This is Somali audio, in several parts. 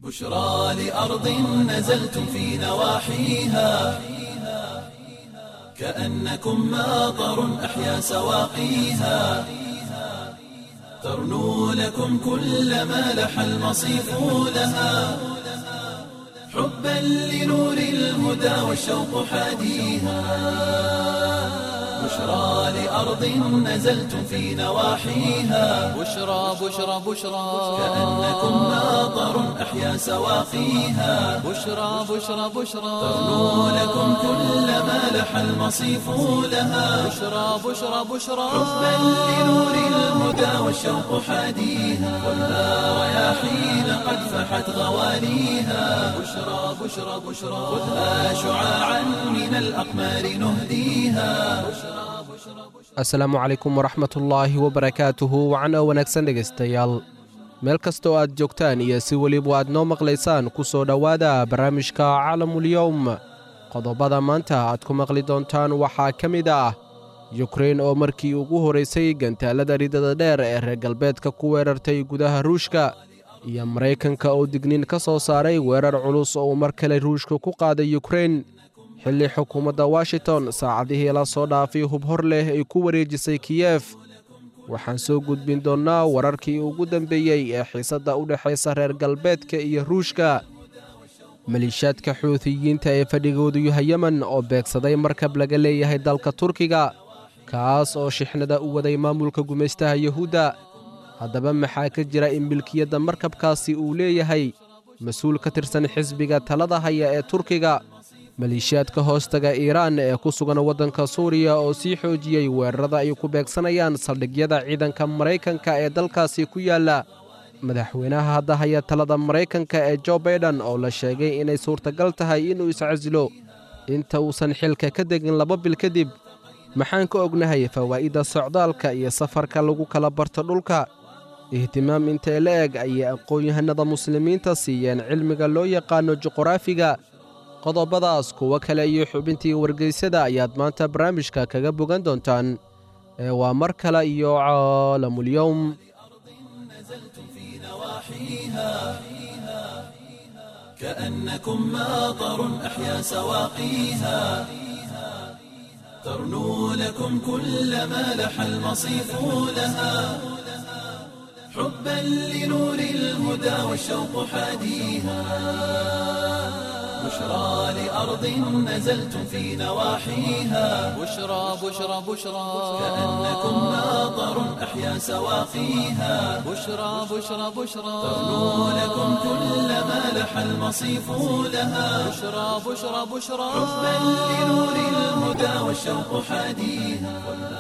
بشرى لأرض نزلتم في نواحيها كأنكم ماطر أحيا سواقيها ترنو لكم كل ما لح المصيف لها حبا لنور الهدى والشوق حاديها بشرى لأرض نزلتم في نواحيها بشرى بشرى بشرى كأنكم ماطر أحيا سواقيها بشرى بشرى بشرى ترنو لكم كل ما لح المصيف لها بشرى بشرى بشرى حبا لنور الهدى والشوق حاديها خذها رياحين قد فحت غواليها بشرى بشرى بشرى خذها شعاعا من الأقمار نهديها asalaamu calaykum waraxmatullaahi wabarakaatuhu wacan oo wanaagsan dhegaystayaal meel kastoo aad joogtaan iyo si weliba aad noo maqlaysaan ku soo dhowaada barnaamijka calamulyowm qodobada maanta aad ku maqli doontaan waxaa ka mid ah yukrein oo markii ugu horraysay gantaalada ridada dheer ee reer galbeedka ku weerartay gudaha ruushka iyo maraykanka oo digniin ka soo saaray weerar culus oo uu mar kale ruushka ku qaaday yukrein xilli xukuumadda washington saacadihii la soo dhaafay hub hor leh ay ku wareejisay kiyef waxaan soo gudbin doonnaa wararkii ugu dambeeyey ee xiisadda u dhexaysa reer galbeedka iyo ruushka maliishaadka xuutiyiinta ee fadhigoodu yahay yemen oo beegsaday markab laga leeyahay dalka turkiga kaas oo shixnada u waday maamulka gumaystaha yuhuudda haddaba maxaa ka jira in milkiyadda markabkaasi uu leeyahay mas-uul ka tirsan xisbiga talada haya ee turkiga maliishaadka hoostaga iiraan ee ku sugan waddanka suuriya oo sii xoojiyey weerarada ay ku beegsanayaan saldhigyada ciidanka maraykanka ee dalkaasi ku yaalla madaxweynaha hadda haya talada maraykanka ee jo baiden oo la sheegay inay suurtagal tahay inuu iscasilo inta uusan xilka ka degin laba bil kadib maxaan ka ognahay fawaa'idda socdaalka iyo safarka lagu kala barto dhulka ihtimaam intee la eg ayay aqoon-yahanada muslimiinta siiyeen cilmiga loo yaqaano juqraafiga qodobadaas kuwo kale iyo xubintii wargeysada ayaad maanta barnaamijka kaga bogan doontaan ee waa mar kale iyo caalamulyowm كأنكم ماطر أحيا سواقيها ترنو لكم كل ما لح المصيف لها حبا لنور الهدى والشوق حاديها بشرى لأرض نزلتم في نواحيها بشرى بشرى بشرى كأنكم ماطر أحيا سواقيها بشرى بشرى بشرى ترنو لكم كل ما لح المصيف لها بشرى بشرى بشرى حبا لنور الهدى والشوق حاديها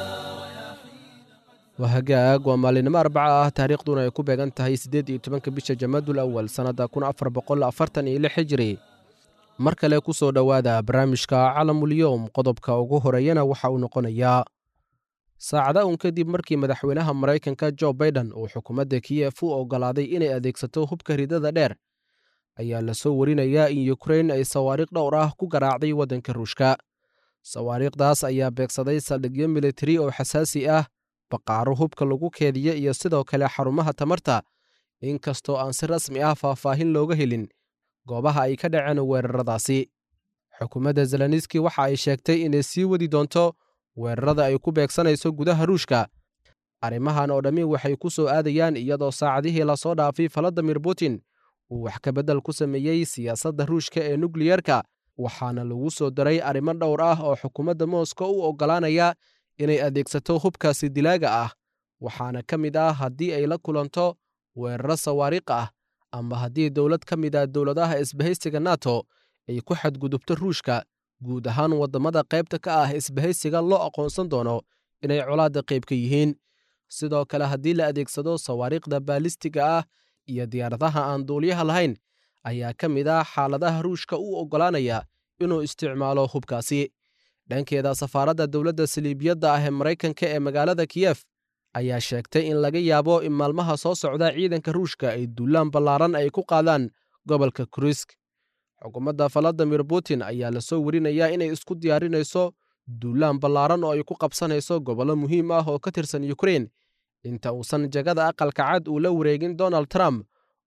waa hagaag waa maalinimo arbaca ah taariikhduna ay ku beegan tahay siddeed iyo tobanka bisha jamaadul awal sannadda kun afar boqol afartan iyo lix hijiri mar kale ku soo dhowaada barnaamijka calamulyowm qodobka ugu horeeyana waxa uu noqonayaa saacada un kadib markii madaxweynaha maraykanka jo baiden uu xukuumadda kiyef u oggolaaday inay adeegsato hubka ridada dheer ayaa la soo warinayaa in yukrein ay sawaariikh dhowr ah ku garaacday waddanka ruushka sawaariikhdaas ayaa beegsaday saldhigyo militari oo xasaasi ah baqaaro hubka lagu keediya iyo sidoo kale xarumaha tamarta inkastoo aan si rasmi ah faahfaahin looga helin goobaha ay ka dhaceen weeraradaasi xukuumadda zeleniski waxa ay sheegtay inay sii wadi doonto weerarada ay ku beegsanayso gudaha ruushka arrimahan oo dhammi waxay ku soo aadayaan iyadoo saacadihii lasoo dhaafay valadimir putin uu wax ka beddel ku sameeyey siyaasadda ruushka ee nukliyerka waxaana lagu soo daray arrimo dhowr ah oo xukuumadda mooskow u oggolaanaya inay adeegsato hubkaasi dilaaga ah waxaana ka mid ah haddii ay la kulanto weeraro sawaariikh ah ama haddii dowlad ka mid ah dowladaha isbahaysiga nato ay ku xadgudubto ruushka guud ahaan waddamada qaybta ka ah isbahaysiga loo aqoonsan doono inay colaadda qayb ka yihiin sidoo kale haddii la adeegsado sawaariikhda baalistiga ah iyo diyaaradaha aan duuliyaha lahayn ayaa ka mid ah xaaladaha ruushka u oggolaanaya inuu isticmaalo hubkaasi dhankeeda safaaradda dowladda saliibiyadda ah ee maraykanka ee magaalada kiyef ayaa sheegtay in laga yaabo in maalmaha soo socda ciidanka ruushka ay duulaan ballaaran ay ku qaadaan gobolka kurisk xukuumadda valadimir putin ayaa lasoo werinayaa inay isku diyaarinayso duulaan ballaaran oo ay ku qabsanayso gobollo muhiim ah oo ka tirsan yukrein inta uusan jagada aqalka cad uu la wareegin donald trump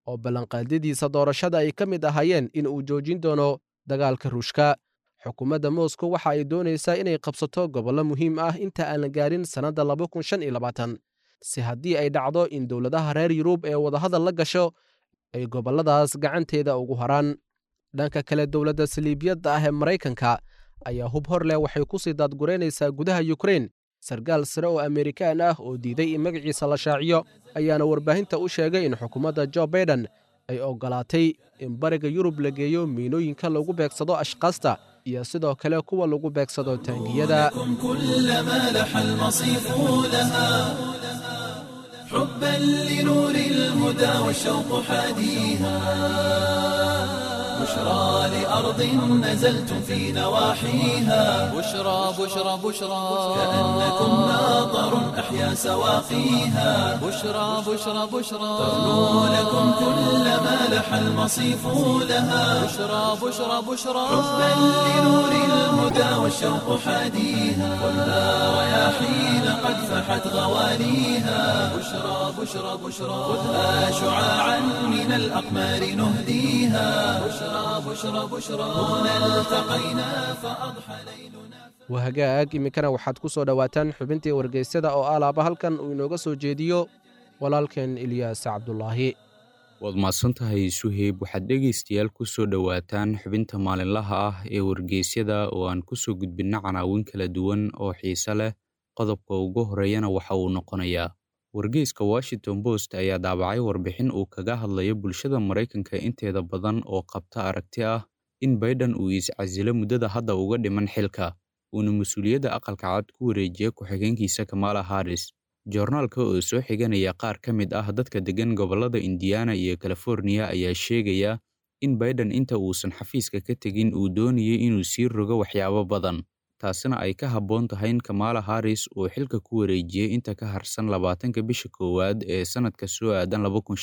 oo ballanqaadyadiisa doorashada ay ka mid ahaayeen in uu joojin doono dagaalka ruushka xukuumadda moscow waxa ay doonaysaa inay qabsato gobollo muhiim ah inta aan la gaarin sannadda si haddii ay dhacdo in dowladaha reer yurub ee wadahadal la gasho ay gobolladaas gacanteeda ugu haraan dhanka kale dowladda saliibiyadda ah ee maraykanka ayaa hub hor leh waxay ku sii daadguraynaysaa gudaha yukrein sarkaal sare oo amerikaan ah oo diiday in magaciisa la shaaciyo ayaana warbaahinta u sheegay in xukuumadda jo baiden ay oggolaatay in bariga yurub la geeyo miinooyinka lagu beegsado ashkaasta iyo sidoo kale kuwa lagu beegsado taangiyada كلما لح المصيف لها حبا لنور الهدى والشوق حاديها بشرى لأرض نزلتم في نواحيها بشرى بشرى بشرى كأنكم ناظر أحيا سواقيها بشرى بشرى بشرى تغنو لكم كلما لح المصيف لها بشرى بشرى بشرى حبا لنور الهدى والشوق حاديها خذها رياحين قد فحت غواليها بشرى بشرى بشرى خذها شعاعا من الأقمار نهديها بشرى بشرى بشرى هنا التقينا فأضحى ليلنا wahagaag iminkana waxaad ku soo dhowaataan xubintii wargeysyada oo alaaba halkan uu inooga soo jeediyo walaalkeen ilyaas cabdulaahi waad mahadsantahay suheyb waxaad dhegaystayaal ku soo dhowaataan xubinta maalinlaha ah ee wargeysyada oo aan ku soo gudbinna canaawin kala duwan oo xiise leh qodobka ugu horeeyana waxa uu noqonayaa wargeyska washington post ayaa daabacay warbixin uu kaga hadlayo bulshada maraykanka inteeda badan oo qabta aragti ah in baiden uu iscasilo muddada hadda uga dhiman xilka uuna mas-uuliyadda aqalka cad ku wareejiya ku-xigeenkiisa kamala harris joornaalka oo soo xiganaya qaar ka mid ah dadka deggan gobollada indiana iyo californiya ayaa sheegaya in baiden inta uusan xafiiska ka tegin uu doonayay inuu sii rogo waxyaabo badan taasina ay ka habboon tahay in kamala harris uu xilka ku wareejiyey inta ka harsan labaatanka bisha koowaad ee sannadka soo aadan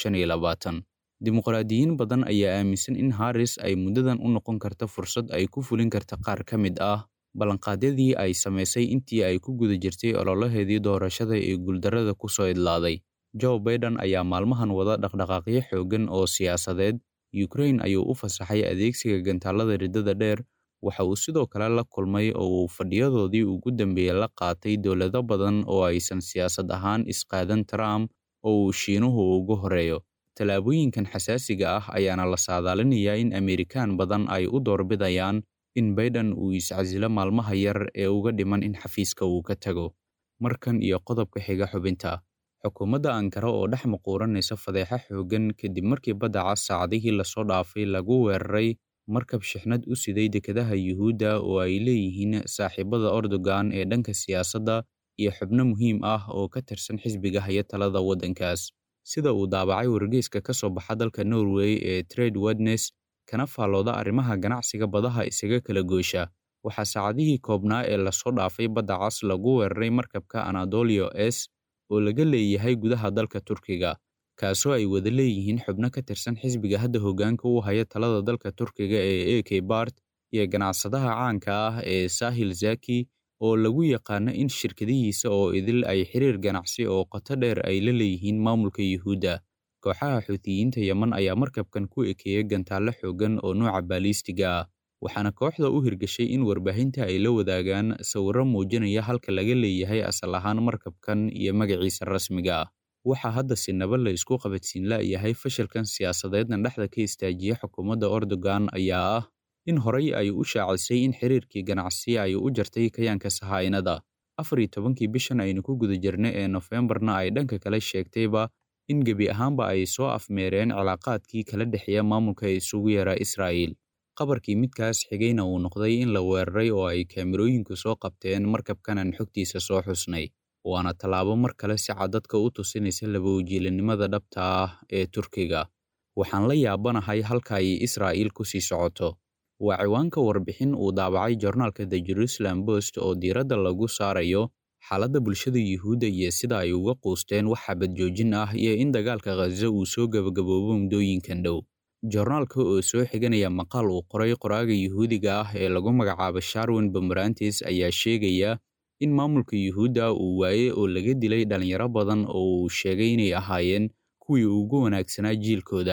dimuqraadiyiin badan ayaa aaminsan in harris ay muddadan u noqon karta fursad ay ku fulin karta qaar ka mid ah ballanqaadyadii ay samaysay intii ay ku guda jirtay ololaheedii doorashada ee guuldarrada ku soo idlaaday joe baiden ayaa maalmahan wada dhaqdhaqaaqyo xooggan oo siyaasadeed ukrain ayuu u fasaxay adeegsiga gantaallada riddada dheer waxa uu sidoo kale la kulmay oo uu fadhiyadoodii ugu dambeeyey la qaatay dowlado badan oo aysan siyaasad ahaan isqaadan trump oo uu shiinuhu ugu horeeyo tallaabooyinkan xasaasiga ah ayaana la saadaalinayaa in amerikaan badan ay u doorbidayaan in baiden uu iscasilo maalmaha yar ee uga dhiman in xafiiska uu ka tago markan iyo qodobka xiga xubinta xukuumadda ankara oo dhex maquuranaysa fadeexa xooggan kadib markii badda cas saacadihii lasoo dhaafay lagu weeraray markab shixnad u siday dekedaha yuhuudda oo ay leeyihiin saaxiibada ordogan ee dhanka siyaasadda iyo xubno muhiim ah oo ka tirsan xisbiga haya talada waddankaas sida uu daabacay wargeyska ka soo baxa dalka norway ee trade wednes kana faallooda arrimaha ganacsiga badaha isaga kala goosha waxaa saacadihii koobnaa ee lasoo dhaafay badda cas lagu weeraray markabka anadolio s oo laga leeyahay gudaha dalka turkiga kaasoo ay wada leeyihiin xubno ka tirsan xisbiga hadda hoggaanka u haya talada dalka turkiga ee a k bart iyo ganacsadaha caanka ah ee sahil zaki oo lagu yaqaano in shirkadihiisa oo idil ay xiriir ganacsi oo qoto dheer ay la leeyihiin maamulka yuhuudda kooxaha xuutiyiinta yeman ayaa markabkan ku ekeeyay gantaallo xooggan oo nuuca baaliistiga ah waxaana kooxda u hirgashay in warbaahinta ay la wadaagaan sawirro muujinaya halka laga leeyahay asal ahaan markabkan iyo magaciisa rasmiga ah waxaa hadda sinaba la isku qabadsiin la'yahay fashilkan siyaasadeedna dhexda ka istaajiya xukuumadda ordogan ayaa ah in horay ay u shaacisay in xiriirkii ganacsi ay u jartay kayaanka sahaa'inada afar iyo tobankii bishan aynu ku guda jirnay ee nofembarna ay dhanka kale sheegtayba in gebi ahaanba ay soo afmeereen cilaaqaadkii kala dhexeeya maamulka ee isugu yaraa israa'iil qabarkii midkaas xigayna uu noqday in la weeraray oo ay kaamirooyinku soo qabteen markabkanan xogtiisa soo xusnay waana tallaabo mar kale si cad dadka u tusinaysa labawajiilanimada dhabta ah ee turkiga waxaan la yaabanahay halka ay israa'iil ku sii socoto waa ciwaanka warbixin uu daabacay joornaalka the jerusalem post oo diiradda lagu saarayo xaaladda bulshada yuhuudda iyo sida ay uga quusteen wax xabad joojin ah iyo in dagaalka khaza uu soo gabagaboobo muddooyinkan dhow joornaalka oo soo xiganaya maqaal uu qoray qoraaga yuhuudiga ah ee lagu magacaabo sharwin bamarantis ayaa sheegaya in maamulka yuhuudda uu waaye oo laga dilay dhallinyaro badan oo uu sheegay inay ahaayeen kuwii ugu wanaagsanaa jiilkooda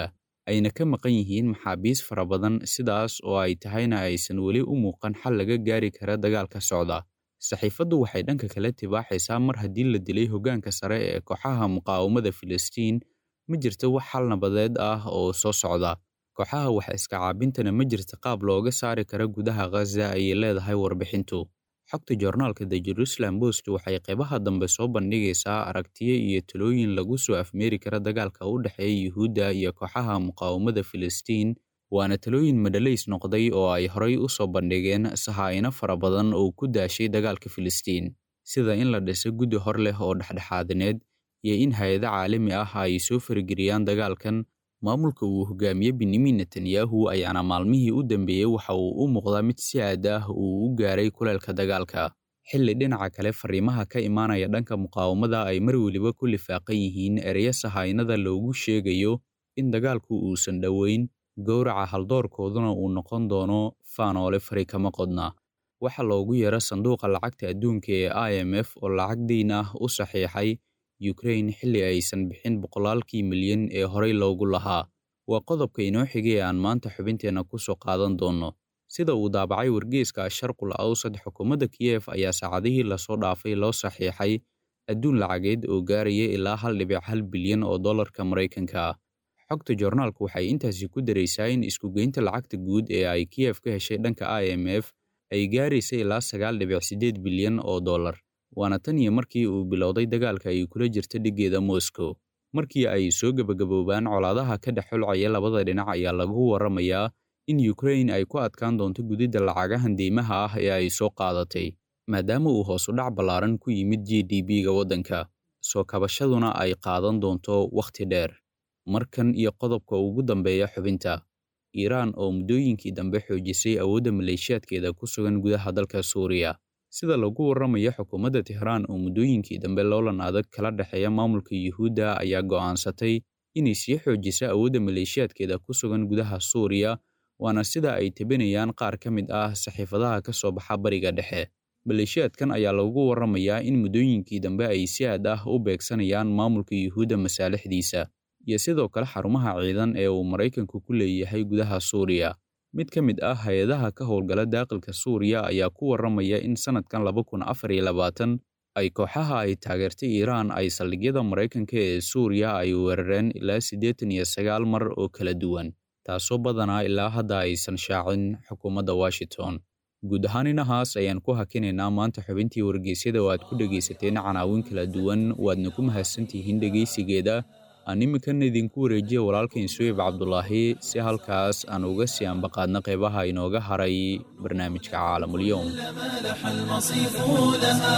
ayna ka maqan yihiin maxaabiis fara badan sidaas oo ay tahayna aysan weli u muuqan xal laga gaari kara dagaalka socda saxiifaddu waxay dhanka kale tibaaxaysaa mar haddii la dilay hoggaanka sare ee kooxaha muqaawamada filistiin ma jirto wax xal nabadeed ah oo soo socda kooxaha wax iska caabintana ma jirta qaab looga saari kara gudaha khaza ayay leedahay warbixintu xogta joornaalka the jerusalem post waxay qaybaha dambe soo bandhigaysaa aragtiyo iyo talooyin lagu soo afmeeri kara dagaalka u dhexeeya yuhuudda iyo kooxaha muqaawamada filistiin waana talooyin madhalays noqday oo ay horay u soo bandhigeen sahaa'ino fara badan oo ku daashay dagaalka filistiin sida in la dhiso guddi hor leh oo dhexdhexaadineed iyo in hay-ado caalami ah ay soo farageliyaan dagaalkan maamulka uu hogaamiye benyamin netanyahu ayaana maalmihii u dambeeyey waxa uu u muuqdaa mid si aad ah uu u gaaray kuleelka dagaalka xilli dhinaca kale fariimaha ka imaanaya dhanka muqaawamada ay mar weliba ku lifaaqan yihiin ereyo sahaynada loogu sheegayo in dagaalku uusan dhoweyn gowraca haldoorkooduna uu noqon doono faanoole fari kama qodna waxa loogu yeero sanduuqa lacagta adduunka ee i m f oo lacag deyn ah u saxiixay ukrain xilli aysan bixin boqolaalkii milyan ee horey loogu lahaa waa qodobka inoo xigay ee aan maanta xubinteenna ku soo qaadan doonno sida uu daabacay wargeeska sharqul awsad xukuumadda kiyef ayaa saacadihii lasoo dhaafay loo saxiixay adduun lacageed oo gaaraya ilaa hal dhibic hal bilyan oo dollarka maraykanka ah xogta joornaalku waxay intaasi ku daraysaa in iskugeynta lacagta guud ee ay kiyef ka heshay dhanka i m f ay gaaraysa ilaa sagaal dhibic siddeed bilyan oo dollar waana tan iyo markii uu bilowday dagaalka ay kula jirta dhiggeeda moscow markii ay soo gebagaboobaan colaadaha ka dhex xulcaya labada dhinac ayaa lagu warramayaa in ukrain ay ku adkaan doonto gudidda lacagahan deymaha ah ee ay soo qaadatay maadaama uu hoos u dhac ballaaran ku yimid g d b-ga waddanka soo kabashaduna ay qaadan doonto wakhti dheer markan iyo qodobka ugu dambeeya xubinta iiraan oo muddooyinkii dambe xoojisay awoodda maleeshiyaadkeeda ku sugan gudaha dalka suuriya sida lagu warramayo xukuumadda tehraan oo muddooyinkii dambe loolan adag kala dhexeeya maamulka yuhuudda ayaa go'aansatay inay sii xoojisa awoodda maleeshiyaadkeeda ku sugan gudaha suuriya waana sida ay tebinayaan qaar ka mid ah saxiifadaha ka soo baxa bariga dhexe maleeshiyaadkan ayaa lagu warramayaa in muddooyinkii dambe ay si aad ah u beegsanayaan maamulka yuhuudda masaalixdiisa iyo sidoo kale xarumaha ciidan ee uu maraykanku ku leeyahay gudaha suuriya mid ka mid ah hay-adaha ka howlgala daaqilka suuriya ayaa ku warramaya in sannadkan laba kun afar iyo labaatan ay kooxaha ay taageertay iiraan ay saldhigyada maraykanka ee suuriya ay weerareen ilaa siddeetan iyo sagaal mar oo kala duwan taasoo badanaa ilaa hadda aysan shaacin xukuumadda washington guud ahaan inahaas ayaan ku hakinaynaa maanta xubintii wargeysyada oo aad ku dhegaysateen canaawin kala duwan waadna ku mahadsantihiin dhegaysigeeda aan iminkan idinku wareejiya walaalkain suweyb cabdulaahi si halkaas aan uga sii ambaqaadna qeybaha inooga haray barnaamijka caalamulyoom مالح المصيف لها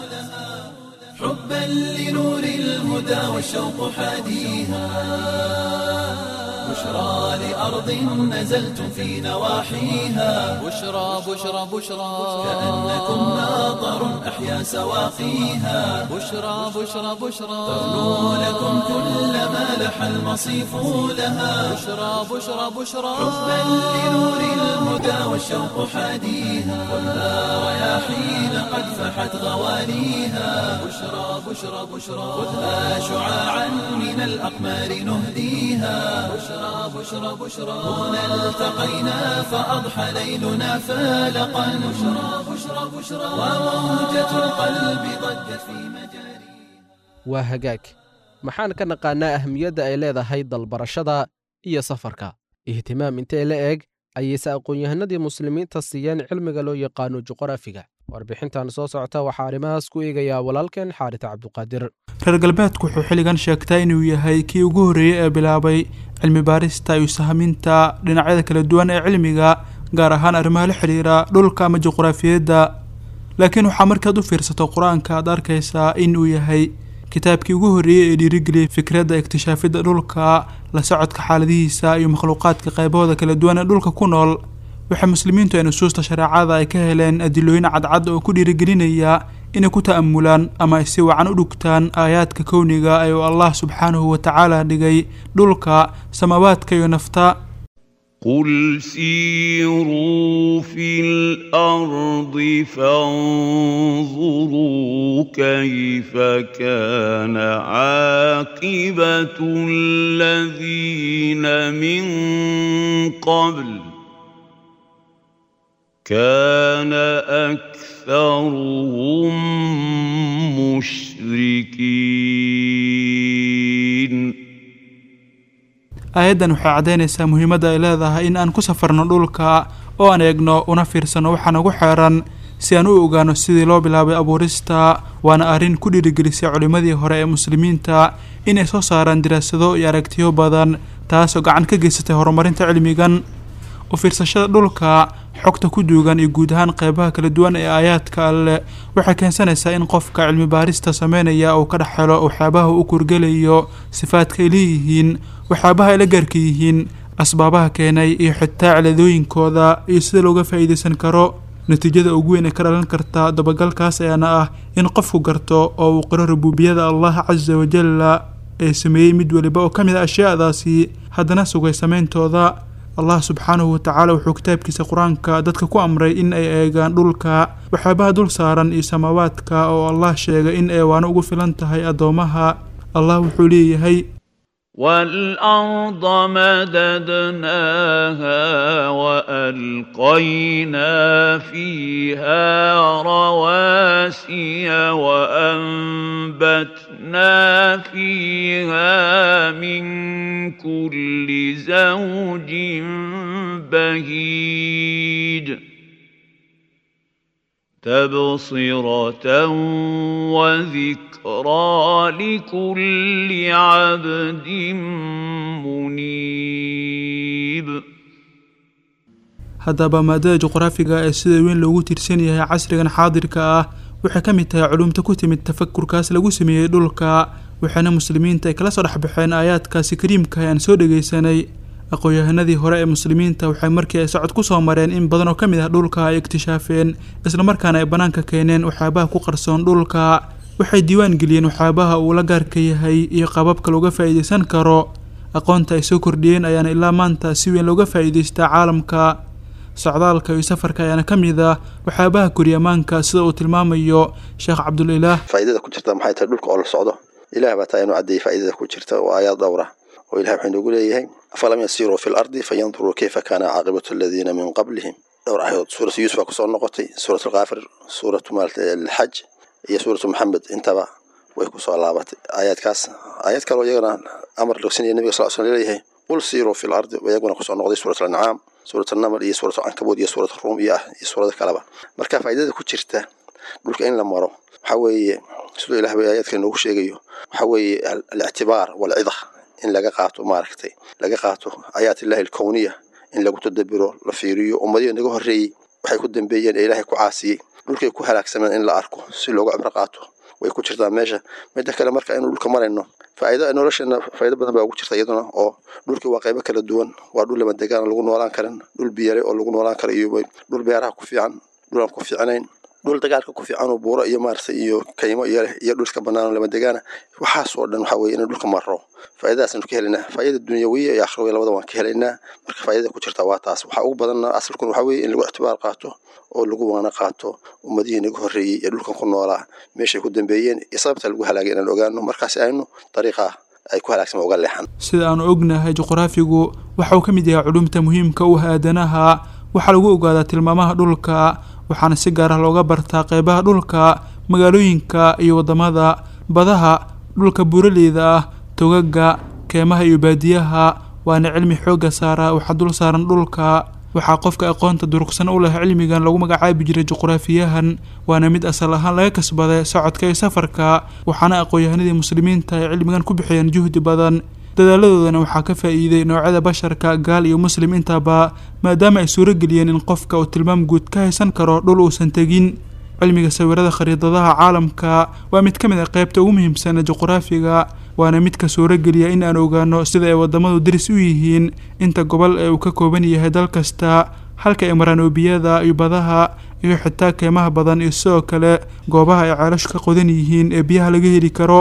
حبا لنور الهدى والشوق حاديها بشرى لأرض نزلت في نواحيها بشرى بشرى بشرى كأنكم ناظر أحيا سواقيها بشرى بشرى بشرى تغنو لكم كل ما لح المصيف لها بشرى بشرى بشرى حبا لنور الهدى والشوق حاديها خذها رياحين قد فحت غواليها بشرى بشرى بشرى خذها شعاعا من الأقمار نهديها بشرى بشرى بشرى هنا التقينا فأضحى ليلنا فالقا بشرى بشرى بشرى وموجة القلب ضجت في مجاري waa hagaag maxaan ka naqaannaa ahmiyadda ay leedahay dalbarashada iyo safarka ihtimaam intee la eg ayayse aqoon-yahanadii muslimiinta siiyeen cilmiga loo yaqaano juqraafiga warbixintan soo socota waxaa arrimahaas ku eegayaa walaalkeen xaarit cabduqaadir reer galbeedku wuxuu xilligan sheegtaa inuu yahay kii ugu horreeyey ee bilaabay cilmi baarista iyo sahminta dhinacyada kala duwan ee cilmiga gaar ahaan arrimaha la xidhiira dhulka ama juqraafiyadda laakiin waxaa markaad u fiirsato qur-aanka aad arkaysaa in uu yahay kitaabkii ugu horreeyey ee dhiirigeliyay fikradda iktishaafidda dhulka la socodka xaaladihiisa iyo makhluuqaadka qaybahooda kala duwan ee dhulka ku nool waxay muslimiintu ay nusuusta shareecada ay ka heleen adilooyin cadcad oo ku dhiirigelinaya inay ku ta'amulaan ama ay si wacan u dhugtaan aayaadka kowniga ee uu allah subxaanahu wa tacaala dhigay dhulka samaawaadka iyo nafta قل سيروا في الارض فانظروا كيف كان عاقبه الذين من قبل كان اكثرهم مشركين aayaddan waxay caddaynaysaa muhiimadda ay leedahay in aan ku safarno dhulka oo aan eegno una fiirsano waxa nagu xeeran si aan u ogaano sidii loo bilaabay abuurista waana arrin ku dhiirigelisay culimmadii hore ee muslimiinta inay soo saaraan diraasado iyo aragtiyo badan taasoo gacan ka geysatay horumarinta cilmigan u fiirsashada dhulka xogta ku duugan iyo guud ahaan qeybaha kala duwan ee aayaadka alleh waxay keensanaysaa in qofka cilmi baarista sameynaya uu ka dhex helo waxyaabaha u kurgelayo sifaadka ay leeyihiin waxyaabaha ay la gaarka yihiin asbaabaha keenay iyo xitaa ciladooyinkooda iyo sida looga faa'iidaysan karo natiijada ugu weyn ee ka dhalan karta dabagalkaas ayaana ah in qofku garto oo uu qiro rubuubiyada allah casa wajalla ee sameeyey mid weliba oo ka mid a ashyaadaasi haddana sugay sameyntooda allah subxaanahu watacaala wuxuu kitaabkiisa qur-aanka dadka ku amray in ay eegaan dhulka waxyaabaha dul saaran iyo samaawaadka oo allah sheegay in eewaano ugu filan tahay addoomaha allah wuxuu leeyahay والارض مددناها والقينا فيها رواسي وانبتنا فيها من كل زوج بهيج تبصرة وذكرى لكل عبد منيب haddaba maadada juqraafiga ee sida weyn loogu tiirsan yahay casrigan xaadirka ah waxay ka mid tahay culumta ku timid tafakurkaas lagu sameeyey dhulka waxaana muslimiinta ay kala soo dhexbaxeen aayaadkaasi kariimka aan soo dhegaysanay aqoon-yahanadii hore ee muslimiinta waxay markii ay socod ku soo mareen in badan oo ka mid ah dhulka ay iktishaafeen islamarkaana ay bannaanka keeneen waxyaabaha ku qarsoon dhulka waxay diiwaan geliyeen waxyaabaha uu la gaarka yahay iyo qaababka looga faa'iidaysan karo aqoonta ay soo kordhiyeen ayaana ilaa maanta si weyn looga faa'iidaystaa caalamka socdaalka iyo safarka ayaana ka mid ah waxyaabaha koryamaanka sida uu tilmaamayo sheekh cabdulilaah faa'iidada ku jirta maxay tahay dhulka oo la socdo ilaah baa taa inuu caddeeyey faa'iidada ku jirta oo aayaad dhowra oo ilahi wuxuu inoogu leeyahay afalam yasiruu fi lardi fayanduruu kayfa kaana caaqibatu aladiina min qablihim dhowr aayadood suuratu yuusuf baa kusoo noqotay suuratu alkaafir suuratu maarata alxaj iyo suuratu maxamed intaba way kusoo laabatay aayaadkaas aayaad kaloo iyagana amar logsinaya nabiga sal sl leeyahay qul siiruu fi lardi iyaguna kusoo noqday suurat alancaam suurat alnaml iyo suurat alcankabuud iyo suurat aruum iyo ah iyo suurada kaleba marka faa'iidada ku jirta dhulka in la maro waxa weeye siduu ilah ba aayaadka inoogu sheegayo waxa weeye alictibaar walcida in laga qaato maaragtay laga qaato aayaat illahi alkowniya in lagu tadabiro la fiiriyo ummadihi naga horreeyey waxay ku dambeeyeen ee ilaahay ku caasiyey dhulkay ku halaagsameen in la arko si looga cibro qaato way ku jirtaa meesha midda kale marka inuu dhulka marayno faa'iido nolosheena faa'iido badan baa ugu jirta iyaduna oo dhulkii waa qaybo kala duwan waa dhul lama degaan lagu noolaan karin dhul biyare oo lagu noolaan karo iyo dhul beeraha ku fiican dhul aan ku fiicnayn dhul dagaalka ku fiican oo buuro iyo maaragtay iyo kaymo iyo leh iyo dhulka bannaan oo lama degaana waxaas oo dhan waxa weeye in dhulka maro faa'iidadaasaynu ka helaynaa faa'iida dunyawiya iyo aakhirawiya labada waan ka helaynaa marka faa'iidada ku jirta waa taas waxaa ugu badanna asalkun waxa weeye in lagu ictibaar qaato oo lagu waana qaato ummadihii naga horreeyey ee dhulkan ku noolaa meeshay ku dambeeyeen iyo sababta lagu halaagay inaan ogaano markaasi aynu dariiqa ay ku halaagsama uga leexan sida aanu ognahay juqraafigu waxa uu ka mid yahay culumta muhiimka u ah aadanaha waxaa lagu ogaadaa tilmaamaha dhulka waxaana si gaar ah looga bartaa qeybaha dhulka magaalooyinka iyo waddamada badaha dhulka buuraleyda ah togaga keemaha iyo baadiyaha waana cilmi xoogga saara waxaa dul saaran dhulka waxaa qofka aqoonta durugsan u leh cilmigan lagu magacaabi jiray juqraafiyahan waana mid asal ahaan laga kasbaday socodka iyo safarka waxaana aqoon-yahanadii muslimiinta ay cilmigan ku bixiyeen juhdi badan dadaaladoodana waxaa ka faa'iiday noocyada basharka gaal iyo muslim intaba maadaama ay suuro geliyeen in qofka uu tilmaam guud ka haysan karo dhul uusan tegin cilmiga sawirada khariidadaha caalamka waa mid ka mid ah qeybta ugu muhiimsan ee juqraafiga waana midka suuro geliya in aan ogaano sida ay waddamadu daris u yihiin inta gobol ee uu ka kooban yahay dal kasta halka ay maraan oobiyada iyo badaha iyo xitaa keemaha badan iyo sidoo kale goobaha ay ceelashu ka qodan yihiin ee biyaha laga heli karo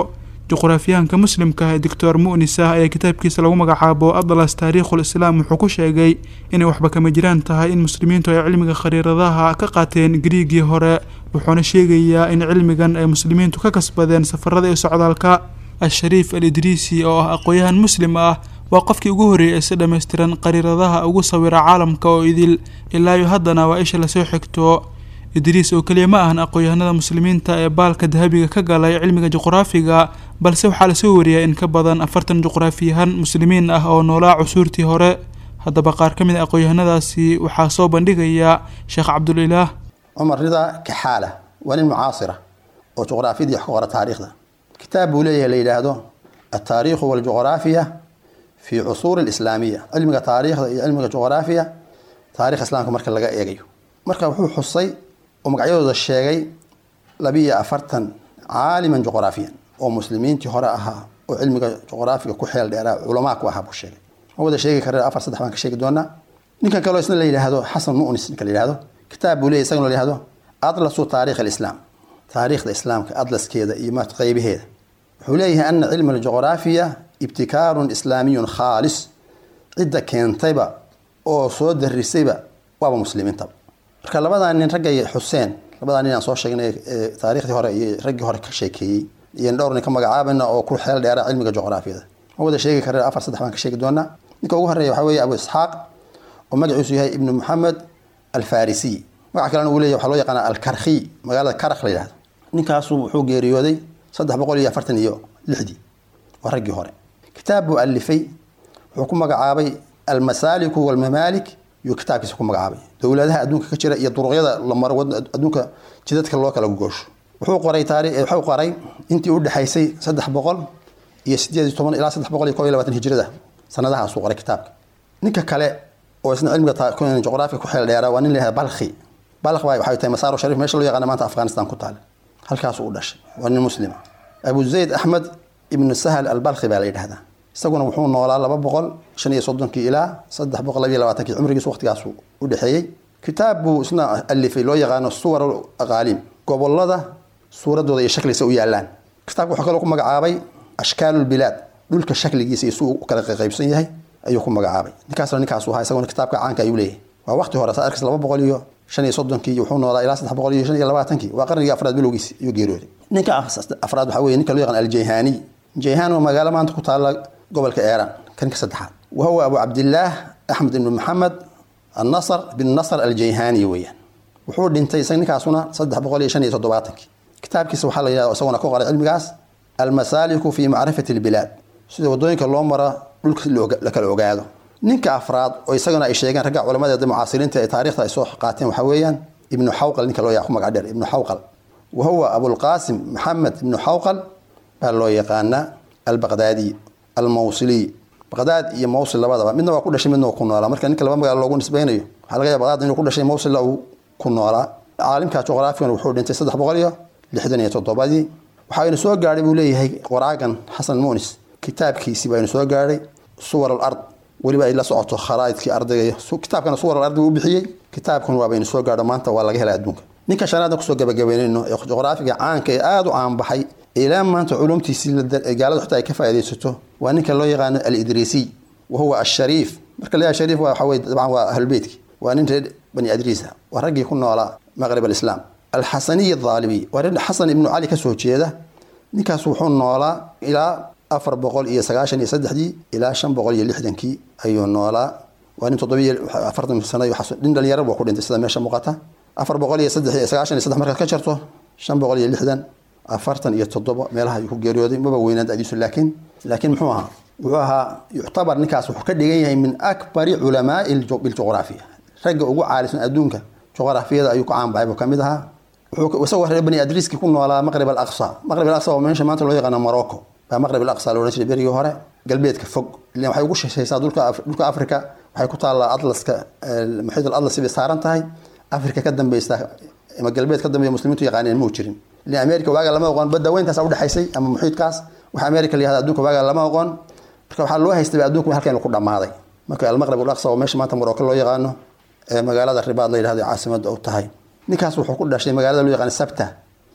juqraafiyahanka muslimka ee doctor mu'nis ah ayaa kitaabkiisa lagu magacaabo atlas taariikhul islaam wuxuu ku sheegay inay waxba kama jiraan tahay in muslimiintu ay cilmiga khariiradaha ka qaateen griigii hore wuxuuna sheegayaa in cilmigan ay muslimiintu ka kasbadeen safarada iyo socdaalka al-shariif al idriisi oo ah aqoon-yahan muslim ah waa qofkii ugu horreeyay ee si dhammaystiran qariiradaha ugu sawira caalamka oo idil ilaa iyo haddana waa isha lasoo xigto idriis oo keliya ma ahan aqoon-yahanada muslimiinta ee baalka dahabiga ka galay cilmiga juqraafiga balse waxaa lasoo wariyaa in ka badan afartan juqraafiyahan muslimiin ah oo noolaa cusuurtii hore haddaba qaar ka mid a aqoon-yahanadaasi waxaa soo bandhigaya sheekh cabdulilaah cumar ridaa kaxaala waa nin mucaasira oo juqraafiyadii wax ka qora taariikhda kitaab buu leeyahay la yidhaahdo altaariikhu waljuqraafiya fi cusuuri alislaamiya cilmiga taariikhda iyo cilmiga juqraafiya taarikh islaamka marka laga eegayo marka wuxuu xusay oo magacyadooda sheegay labiiyo afartan caaliman juqraafiyan oo muslimiintii hore ahaa oo cilmiga juqraafiga ku xeel dheeraa culamaa ku ahaa buu sheegay ma wada sheegi kare afar saddex baan ka sheegi doonaa ninkan kaleo isna la yidhaahdo xasan mu'nis ninka la yidhahdo kitaab buu leeyahy isagana la yidhahdo atlasu taarikh alislaam taariikhda islaamka atlaskeeda iyo ma qeybaheeda wuxuu leeyahay ana cilma aljuqraafiya ibtikaarun islaamiyun khaalis cidda keentayba oo soo darisayba waaba muslimiintaba marka labadaa nin raggay xuseen labadaa nin aan soo sheegnay ee taariikhdii hore iyo raggii hore ka sheekeeyey iyo dhowr nin ka magacaabayna oo ku xeel dheera cilmiga juqraafiyada ma wada sheegi kare afar saddex baan ka sheegi doonaa ninka ugu horeeya waxaa weeye abu isxaaq oo magaciisu yahay ibnu maxamed alfarisiy magaca kalena uu leeyahy waxaa loo yaqaana alkarkhi magaalada karakh la yidhahdo ninkaasu wuxuu geeriyooday saddex boqol iyo afartan iyo lixdii waa raggii hore kitaab buu alifay wuxuu ku magacaabay almasaaliku walmamaalik yuu kitaabkiisa ku magacaabay dowladaha adduunka ka jira iyo duruqyada la maro adduunka jidadka loo kala goosho wuxuu qoray taari wuxuu qoray intii u dhexaysay saddex boqol iyo sideed iyo toban ilaa saddex boqol iyo kob iyo labaatan hijrada sanadahaasuu qoray kitaabka ninka kale oo isna cilmiga juqraafiga ku xeel dheeraa waa nin la yihahda balkhi balkh baa waxay tahay masaaro sharif meesha loo yaqaana maanta afghanistan ku taale halkaasuu u dhashay waa nin muslima abu zayd axmed ibnu sahal albalkhi baa la yidhahdaa isaguna wuxuu noolaa laba boqol shan iyo soddonkii ilaa saddex boqol labiyo labaatankii cumrigiisu waqtigaasu u dhexeeyey kitaab buu isna alifay loo yaqaano suwar aqaalim gobolada suuradooda iyo shakliisa u yaalaan kitaabka wuxuu kaloo ku magacaabay ashkaalulbilaad dhulka shakligiisa iyo suu u kala qaybsan yahay ayuu ku magacaabay ninkaasna ninkaasu ahaa isaguna kitaabka caanka ayuu leeyahay waa waqti hore saa arkis laba boqol iyo shan iyo soddonkii wuxuu noolaa ilaa saddex boqol iyo shan iyo labaatankii waa qarnigii afraad bilowgiisi ayuu geeriyooday ninka afraad waxaa weye ninka loo yaqaan aljayhani jayhan waa magaalo maanta ku taala gobolka eeran kan ka saddexaad wa huwa abu cabdillaah axmed ibnu maxamed annasr bin nasr aljayhani weeyaan wuxuu dhintay isaga ninkaasuna saddex boqol iyo shan iyo toddobaatankii kitaabkiisa waxaa la yidhahda isaguna ku qoray cilmigaas almasaaliku fi macrifati albilaad sida wadooyinka loo mara dhulka la kala ogaado ninka afraad oo isagana ay sheegeen ragga culamadeeda mucaasiriinta ee taarikhda ay soo qaateen waxaa weeyaan ibnu xawqal ninka loo ku magac dheer ibnu xawqal wa huwa abulqaasim maxamed ibnu xawqal baa loo yaqaanaa albaqdaadi almawsiliy baqdaad iyo mawsil labadaba midna waa ku dhashay midna waa ku noolaa marka ninka laba magaalo loogu nisbaynayo waxaa laga yaaba baqdaad inuu ku dhashay mawsilla uu ku noolaa caalimka juqraafigan wuxuu dhintay saddex boqol iyo lixdan iyo toddobadii waxaynu soo gaadhay buu leeyahay qoraagan xasan munis kitaabkiisii baynu soo gaadhay suwar al ard weliba ay la socoto kharaa'idkii ardayga kitaabkana suwar al ardi uu bixiyey kitaabkan waa baynu soo gaadho maanta waa laga helay adduunka ninka shanaadna kusoo gabagabeynayno ee juqraafiga caanka ee aada u caanbaxay ilaa maanta culumtiisii gaaladu xitaa ay ka faa'iidaysato waa ninka loo yaqaano alidriisiy wa huwa ashariif marka la shariif waa waxaweye dabcan waa ahlulbeytki waa nin reer bani adriisa waa raggii ku noolaa maqrib alislaam alxasaniy adaalibi waa nin xasan ibnu cali kasoo jeeda ninkaas wuxuu noolaa ilaa afar boqol iyo sagaashan iyo saddexdii ilaa shan boqol iyo lixdankii ayuu noolaa waa nin toddobiyo afartan sano nin dhalinyaro buu ku dhintay sida meesha muuqata afar boqol iyo saddex sagaashan iyo saddex markaad ka jarto shan boqol iyo lixdan afartan iyo toddoba meelaha ayuu ku geeriyooday maba weynaan dadiisu laakiin laakiin muxuu ahaa wuxuu ahaa yuctabar ninkaas wuxuu ka dhigan yahay min akbari culamaai biljuqraafiya ragga ugu caalisan adduunka juqraafiyada ayuu ku caanbaxay buu kamid ahaa wuxuu isagoo reer bani adriiski ku noolaa maqrib alaqsa maqrib alaqsa waa meesha maanta loo yaqaano morocco baa maqrib alaqsa la odhan jiray berigii hore galbeedka fog ilan waxay ugu shishaysaa dhulka dhulka africa waxay ku taallaa atlaska muxiid al atlas bay saaran tahay africa ka dambeysa ama galbeed ka dambeeya muslimiintu yaqaaneen muu jirin ilan america waaga lama oqon badda weyntaas udhexaysay ama muxiidkaas waxa america la yihahda adduunka waaga lama oqon marka waxaa loo haystay adduunka halkan ku dhammaaday marka almaqrib alaqsa oo meesha maanta morocco loo yaqaano ee magaalada ribaad la yidhahdo caasimada u tahay ninkaas wuxuu ku dhashay magaalada loo yaqaan sabta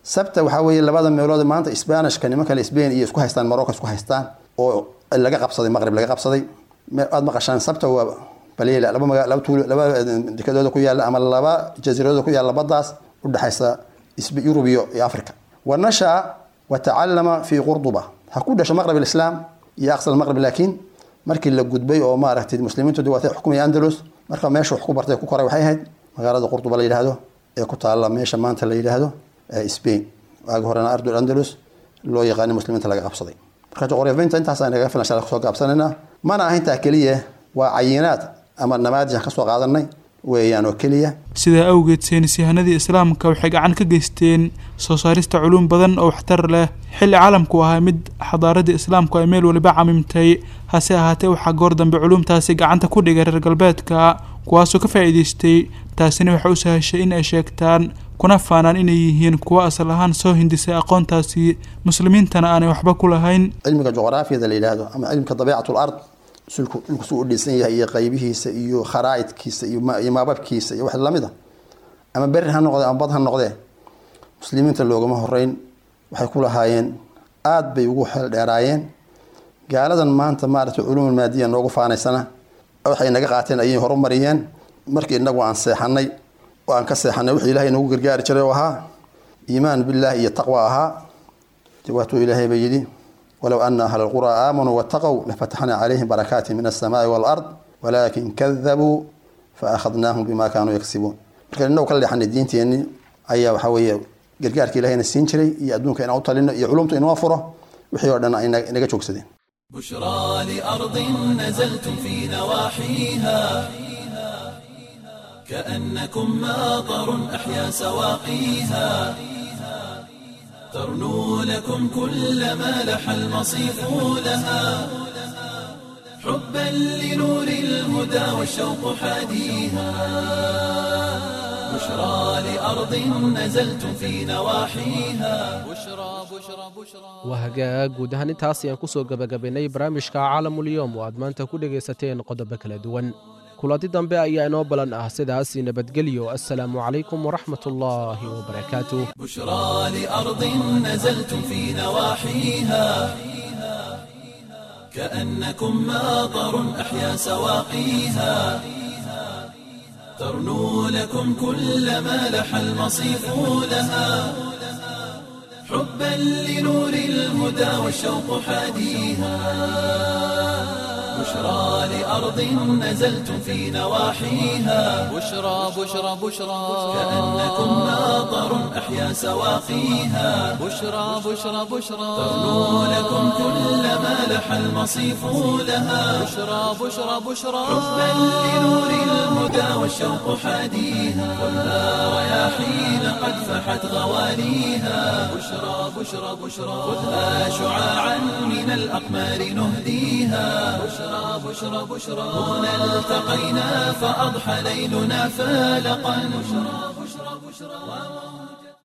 sabta waxaa weeye labada meelood maanta sbanishka niman kale spain iyo isku haystaan morocco isku haystaan oo laga qabsaday maqrib laga qabsaday aad maqashaan sabta waa balila laba maga laba tuulo laba dekadooda ku yaalla ama laba jasiiradooda ku yaalla baddaas udhexaysa yurub iyo iyo africa wa nashaa wa tacallama fi qurduba ha ku dhasho maqrib alislaam iyo aqsa almaqrib laakiin markii la gudbay oo maaragtay muslimiintu waatay xukumaya andalus marka meesha wax ku bartay ku koray waxay ahayd magaalada qurduba la yidhaahdo ee ku taalla meesha maanta la yidhaahdo spain waagi horena ardul andalus loo yaqaani muslimiinta laga qabsaday marka juqraafiyiinta intaasaan naga filan shala kusoo gaabsanayna mana aha intaa keliya waa cayinaad ama namaadij aan kasoo qaadanay weeyaan oo keliya sidaa awgeed saynis yahanadii islaamka waxay gacan ka geysteen soo saarista culuum badan oo waxtar leh xilli caalamku ahaa mid xadaaradii islaamku ay meel waliba camimtay hase ahaatee waxaa goor dambe culuumtaasi gacanta ku dhigay reer galbeedka kuwaasoo ka faa'iidaystay taasina waxay u sahashay in ay sheegtaan kuna faanaan inay yihiin kuwo asal ahaan soo hindisay aqoontaasi muslimiintana aanay waxba ku lahayn cilmiga juqraafiyada la yidhaahdo ama cilmika dabiicat lard sulku dhulku suu u dhisan yahay iyo qaybihiisa iyo kharaa'idkiisa iyo maababkiisa iyo wax lamid a ama beri ha noqdee ama bad ha noqdee muslimiinta loogama horeyn waxay ku lahaayeen aada bay ugu xeel dheeraayeen gaaladan maanta maaragtay culuumul maadiya noogu faanaysana waxay naga qaateen ayay horumariyeen markii inagu aan seexanay oo aan ka seexanay wixii ilaahay nagu gargaari jiray oo ahaa iimaan billaah iyo taqwa ahaa waatuu ilaahay ba yidhi walow ana ahla lquraa aamanuu wataqow lafataxnaa calayhim barakaati min alsamaai waalard walaakin kadabuu faakhadnaahum bima kaanuu yagsibuun marka inagu kala leexanay diinteenni ayaa waxaa weeye gargaarka ilahayna siin jiray iyo adduunka inaan u talino iyo culumta inoo furo wixii oo dhan ay inaga joogsadeen بشرى لأرض نزلتم في نواحيها كأنكم ماطر أحيا سواقيها ترنو لكم كل ما لح المصيف لها حبا لنور الهدى والشوق حاديها بشرى لأرض نزلتم في نواحيها بشرى بشرى بشرى waa hagaag guud ahaan intaas ayaan ku soo gebagabaynay barnaamijka caalamulyoom oo aad maanta ku dhegaysateen qodobo kala duwan kulanti dambe ayaa inoo balan ah sidaas nabadgelyo assalaamu calaykum waraxmat ullaahi wabarakaatuh بشرى لأرض نزلتم في نواحيها كأنكم ماطر أحيا سواقيها ترنو لكم كل ما لح المصيف لها حبا لنور الهدى والشوق حاديها بشرى لأرض نزلتم في نواحيها بشرى بشرى بشرى كأنكم ماطر أحيا سواقيها بشرى بشرى بشرى ترنو لكم كل ما لح المصيف لها بشرى بشرى بشرى حبا لنور الهدى والشوق حاديها خذها رياحين قد فحت غواليها بشرى بشرى بشرى خذها شعاعا من الأقمار نهديها بشرى بشرى بشرى هنا التقينا فأضحى ليلنا فالقا بشرى بشرى بشرى